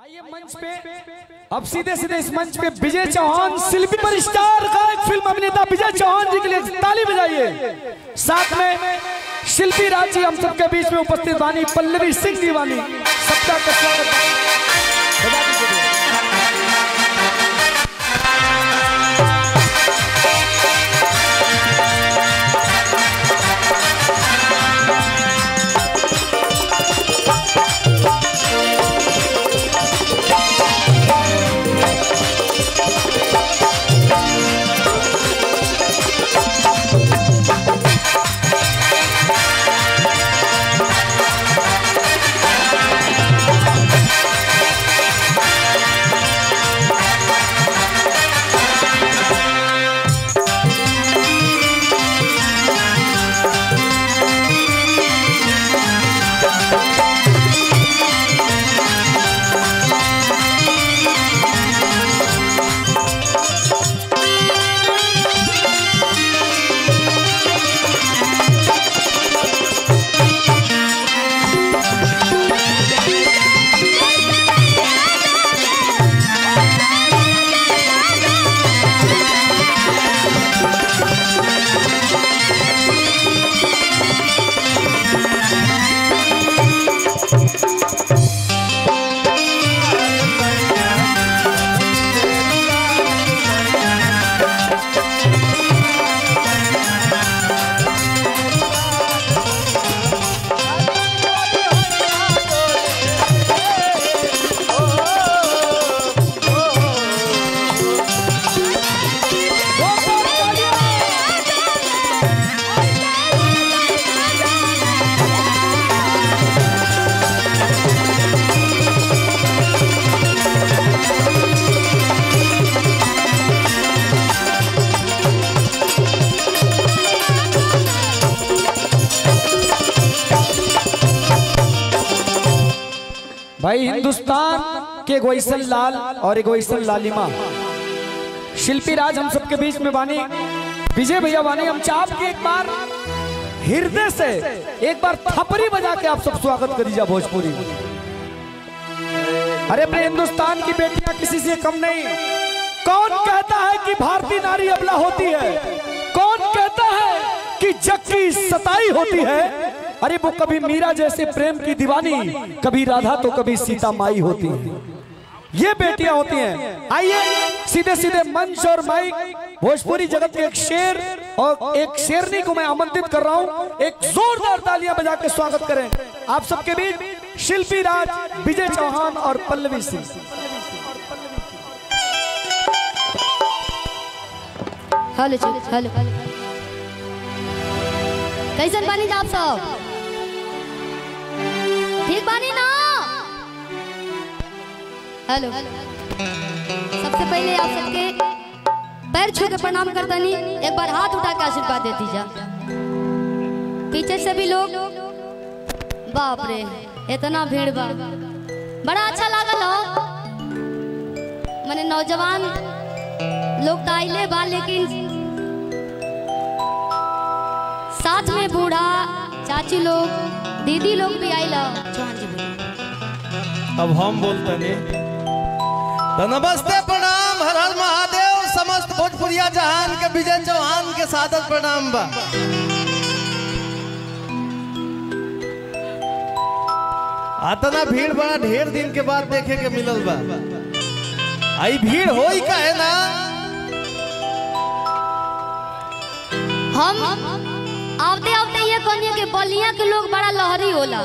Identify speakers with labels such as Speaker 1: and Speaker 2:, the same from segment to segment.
Speaker 1: आइए मंच पे अब सीधे सीधे इस मंच पे विजय चौहान शिल्पी पर स्टार गायक फिल्म अभिनेता विजय चौहान जी के लिए ताली बजाइए साथ में शिल्पी राज जी हम सबके बीच में उपस्थित वानी पल्लवी सिंह दीवानी सबका का स्वागत बजा दीजिए। भाई हिंदुस्तान के एगो ऐसन लाल और एगो ऐसन लालिमा शिल्पी राज हम सबके बीच में बानी विजय भैया बानी हम चाप के एक बार हृदय से एक बार थपरी बजा के आप सब स्वागत करीजा भोजपुरी अरे अपने हिंदुस्तान की बेटियां किसी से कम नहीं कौन कहता है कि भारतीय नारी अबला होती है कौन कहता है कि जग की सताई होती है अरे वो कभी मीरा जैसे प्रेम की दीवानी कभी राधा तो कभी सीता माई होती है ये बेटियां होती हैं आइए सीधे सीधे मंच और माइक भोजपुरी जगत के एक शेर और एक शेरनी को मैं आमंत्रित कर रहा हूं एक जोरदार तालियां बजा के स्वागत करें आप सबके बीच शिल्पी राज विजय चौहान और पल्लवी सिंह
Speaker 2: हेलो जी हेलो कैसन बानी आप सब ठीक बानी ना हेलो सबसे पहले आप सबके पैर छू के प्रणाम करतनी एक बार हाथ उठा के आशीर्वाद देती जा पीछे से भी लोग बाप रे इतना भीड़ बा बड़ा अच्छा लागल हो मैंने नौजवान लोग तो आइले बा लेकिन साथ में बूढ़ा चाची लोग दीदी लोग भी आइला चौहान जी बोलिए।
Speaker 3: अब हम बोलते नहीं तो नमस्ते प्रणाम हर हर महादेव समस्त भोजपुरिया जहान के विजय चौहान के सादर प्रणाम बा आतना भीड़ बड़ा ढेर दिन के बाद देखे के मिलल बा आई भीड़ होई का है ना
Speaker 2: हम आवते आवते ये कहनिए कि बलिया के लोग बड़ा लहरी होला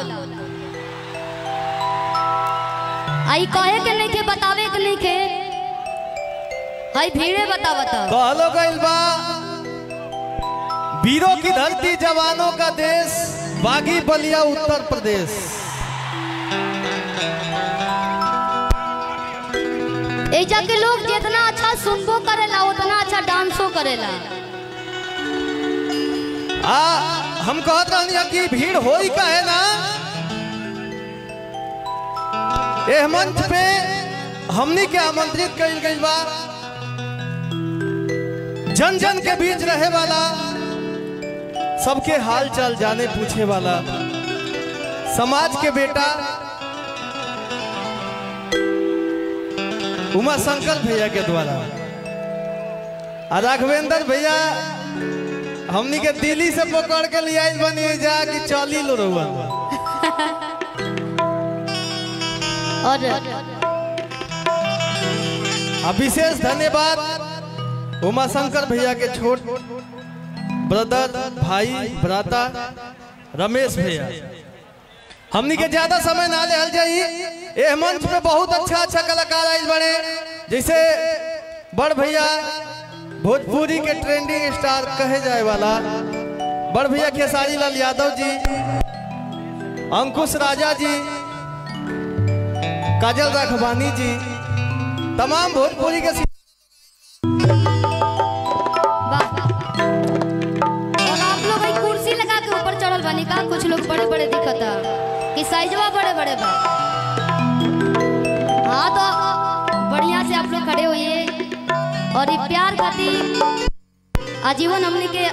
Speaker 2: आई कहे के नहीं के बतावे के नहीं के हई भीड़े बता बता
Speaker 3: कहलो गइल बा वीरों की धरती जवानों का देश बागी बलिया उत्तर प्रदेश
Speaker 2: एजा के लोग जितना अच्छा सुनबो करेला उतना अच्छा डांसो करेला
Speaker 3: आ हम कहत रहनी कि भीड़ होई का है ना एह मंच पे हमनी के आमंत्रित कइल गइल बा जन जन के बीच रहे वाला सबके हाल चाल जाने पूछे वाला समाज के बेटा उमा शंकर भैया के द्वारा आ राघवेंद्र भैया हमनी के दिल्ली से पकड़ के ले आइल बनी जा कि चली लो रहुआ
Speaker 2: और
Speaker 3: आ विशेष धन्यवाद उमा शंकर भैया के छोट ब्रदर भाई भ्राता रमेश भैया हमनी के ज्यादा समय ना ले जाई ए मंच पे बहुत अच्छा अच्छा कलाकार आइल बने जैसे बड़ भैया भोजपुरी के ट्रेंडिंग स्टार कहे जाए वाला बड़ भैया खेसारी लाल यादव जी अंकुश राजा जी काजल राघवानी जी तमाम भोजपुरी के
Speaker 2: वाह और आप लोग भाई कुर्सी लगा के ऊपर चढ़ल बानी का कुछ लोग बड़े बड़े दिखता कि साइजवा बड़े बड़े बा हाँ तो बढ़िया से आप लोग खड़े होइए और ये प्यार खातिर आजीवन हमने के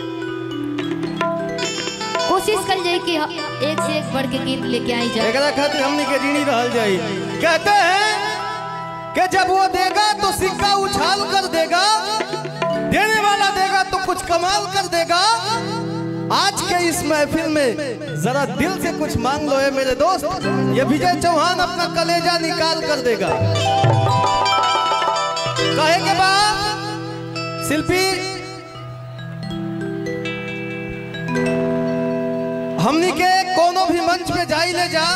Speaker 2: कोशिश कर जाए कि एक से एक बढ़ के गीत लेके आई जाए
Speaker 3: एकरा खातिर हमनी के ऋणी रहल जाई कहते हैं कि जब वो देगा तो सिक्का उछाल कर देगा देने वाला देगा तो कुछ कमाल कर देगा आज के इस महफिल में जरा दिल से कुछ मांग लो है मेरे दोस्त ये विजय चौहान अपना कलेजा निकाल कर देगा कहे के बाद शिल्पी हमनी के कोनो भी मंच पे जाई ले जा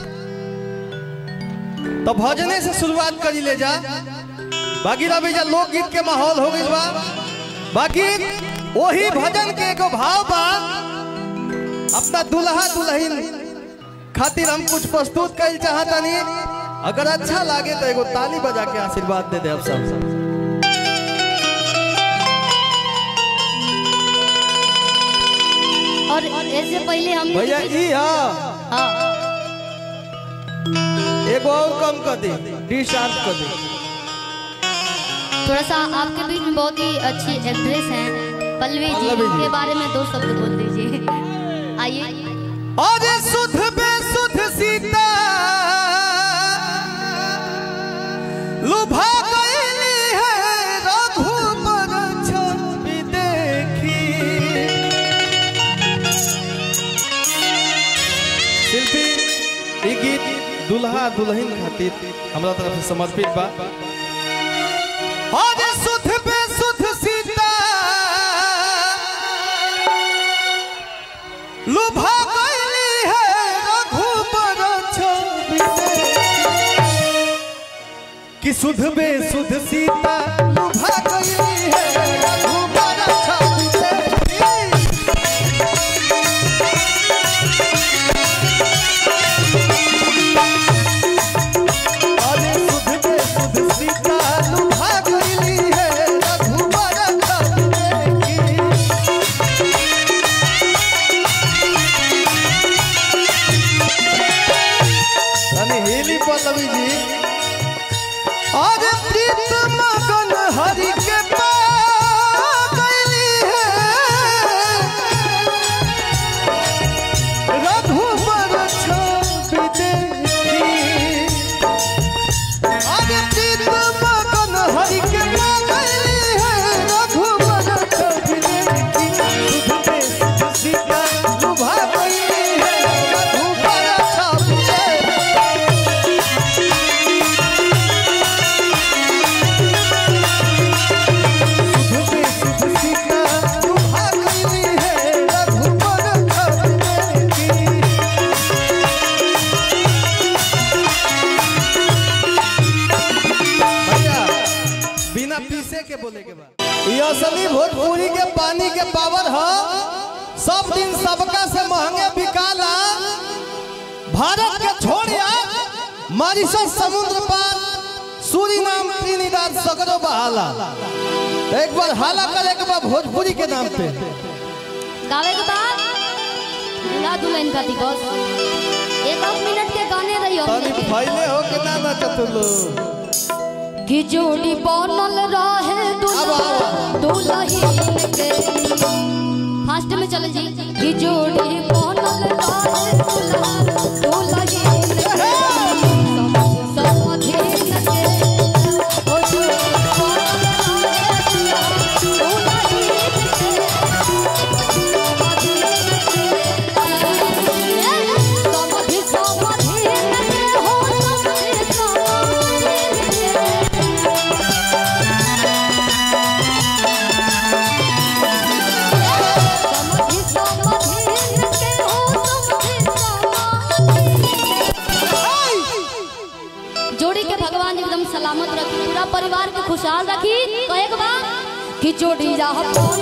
Speaker 3: तो भजने से शुरुआत करी ले जा बाकी रवि जा लोकगीत के माहौल हो गई बा बाकी वही भजन के एगो भाव बा अपना दुल्हा दुल्हन खातिर हम कुछ प्रस्तुत कर चाहतनी अगर अच्छा लागे तो एगो ताली बजा के आशीर्वाद दे दे अब सब
Speaker 2: और ऐसे पहले हम
Speaker 3: भैया ई हा
Speaker 2: हाँ
Speaker 3: एगो और कम कर दे डी शार्प कर दे
Speaker 2: थोड़ा सा आपके बीच में बहुत ही अच्छी एक्ट्रेस हैं पल्लवी जी
Speaker 3: पल्लवी जी।
Speaker 2: के बारे में दो शब्द बोल दीजिए आइए
Speaker 3: और सुध बेसुध सीता लुभा गईली है रघुबर छवि देखी शिल्पी ई गीत दुल्हा दुल्हन खातिर हमरा तरफ से समर्पित बा और सुध बेसुध सीता लुभा गईली है रघुबर छवि देखी। कि सुध बेसुध सीता लुभा गईली है रघुबर छवि देखी। अरे सुध बेसुध सीता लुभा गईली है रघुबर छवि देखी। तनी हेली पल्लवी जी और प्रीत मगन हरि के पागली है रघुबर छवि देखी और प्रीत मगन हरि के पागली है रघुबर छवि देखी सुध पे सुध सीता लुभा गई है रघुबर छवि देखी सुध पे सुध सीता लुभा गई है रघुबर छवि देखी भैया बिना पीसे के बोले के बाद ये असली भोजपुरी के पानी के पावर है सब दिन सबका से महंगे बिकाला भारत के छोड़िया मॉरिशस समुद्र पार सूरीनाम त्रिनिदाद सगरो बहाला एक बार हाला करे के बाद भोजपुरी के नाम पे
Speaker 2: गावे के बाद दूल्हा दुल्हन का दिवस एक आध मिनट के गाने रही
Speaker 3: तनी
Speaker 2: हमने के।
Speaker 3: फैले हो के ना नचतुलो
Speaker 2: कि जोड़ी बनल रहे दुल्हा दुल्हन के फास्ट में चले जी कि जोड़ी बनल रहे दुल्हा दुल्हन के समधीन के जोड़ी के भगवान एकदम सलामत रखी पूरा परिवार के खुशहाल रखी तो एक बार कि जोड़ी जा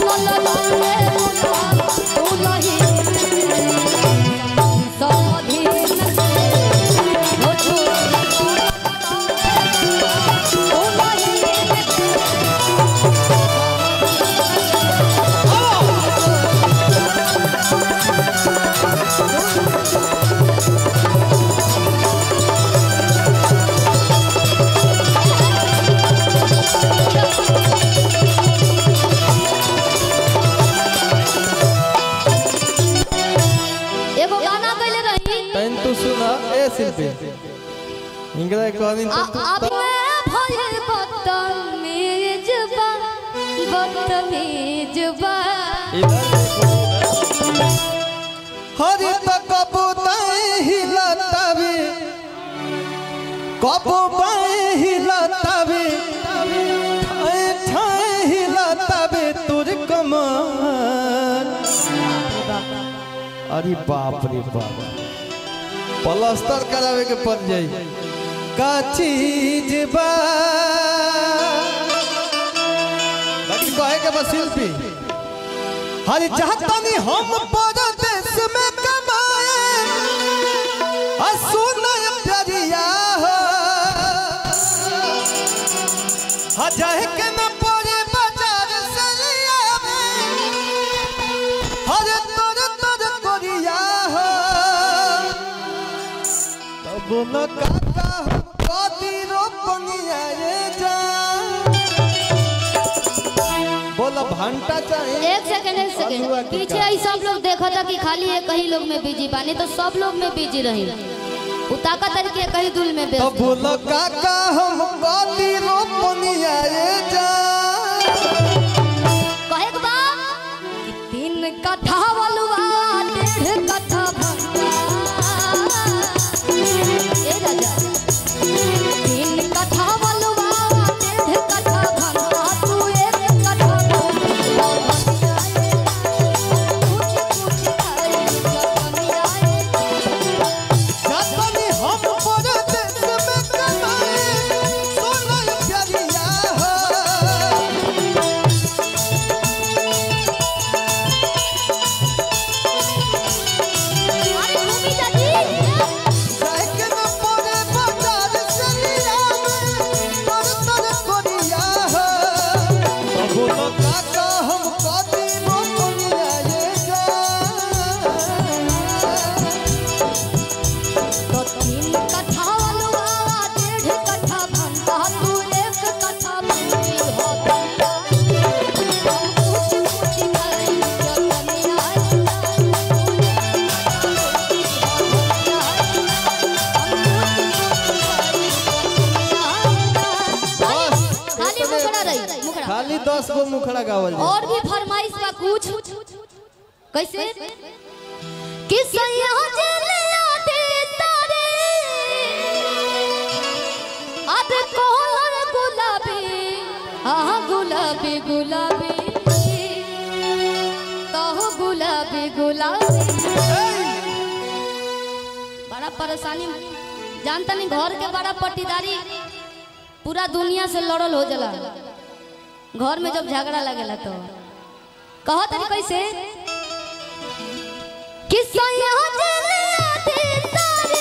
Speaker 2: एगो गाना गइले रही
Speaker 3: तैन तू सुना ए शिल्पी इंगरा कहनी
Speaker 2: आ-
Speaker 3: तो
Speaker 2: अब मैं भयल बदतमीज बा बदतमीज बा
Speaker 3: हरी तो कबूतर हिलतावे कबूतर हिलतावे ठाए ठाए हिलतावे तुर कमर अरे बाप रे बाप प्लास्टर करावे के पड़ जाई का चीज बा बाकी कहे के बस शिल्पी हरी चाहतानी हम परदेश में कमाए आ सुनय प्यारिया हो हा जाए के न पड़े बाजार से लिया हरे तोर तोर कोरिया हो तब न काका हम कदी रोपनिया ये जा बोला भंटा चाहिए
Speaker 2: एक सेकंड एक सेकंड पीछे आई सब लोग देखा था कि खाली एक ही लोग में बिजी बानी तो सब लोग में बिजी रही उताका तरीके कहीं दुल में
Speaker 3: तो
Speaker 2: व्यस्त
Speaker 3: बोलो काका हम कदी रोपनिया ये जा
Speaker 2: कहे के बा कि तीन कट्ठा बलुआ डेढ़ कट्ठा भंगा ए राजा तीन कट्ठा बलुआ डेढ़ कट्ठा भंगा तू एक कट्ठा भंगा कुछ कुछ खाए कमिया
Speaker 3: जातनी हम परदेश में कमाए सुनय प्यारिया हो
Speaker 2: अरे भूमि दादी
Speaker 3: जाए के न पड़े बाजार से लिया तोर तोर कोरिया हो तो बोलो काका हम कदी रोपनिया ये जा
Speaker 2: तो तीन कट्ठा बलुआ डेढ़ कट्ठा भंगा तू एक कट्ठा भंगी हो गया हम कुछ कुछ करें जो कमिया खाली मुखड़ा रही मुखड़ा
Speaker 3: खाली दस गो मुखड़ा गावल जाए
Speaker 2: और भी फरमाइश का कुछ कैसे कि सैया जलिया दे तारे अब कोहर गुलाबी हाँ गुलाबी गुलाबी कहो गुलाबी गुलाबी बड़ा परेशानी जानता नहीं घर के बड़ा पट्टीदारी पूरा दुनिया से लड़ल हो जाला घर में जब झगड़ा लगेला तो कहो तनी कैसे कि सैया जलिया दे तारे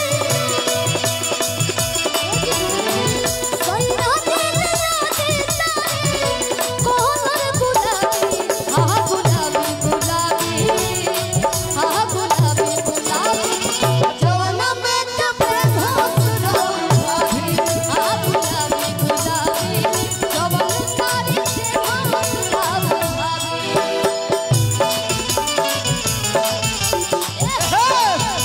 Speaker 2: सैया जलिया दे तारे कोहर गुलाबी हाँ गुलाबी गुलाबी हाँ गुलाबी गुलाबी जवाना में कपे घास रही हाँ गुलाबी गुलाबी जवान सारी से घास रही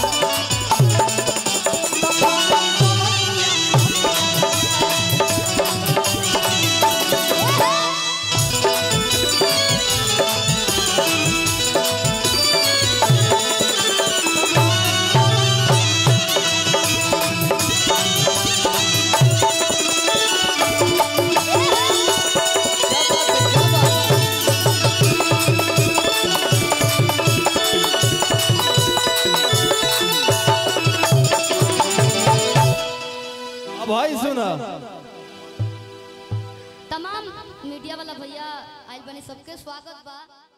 Speaker 3: अब भाई सुना
Speaker 2: तमाम मीडिया वाला भैया आइल बने सबके स्वागत बा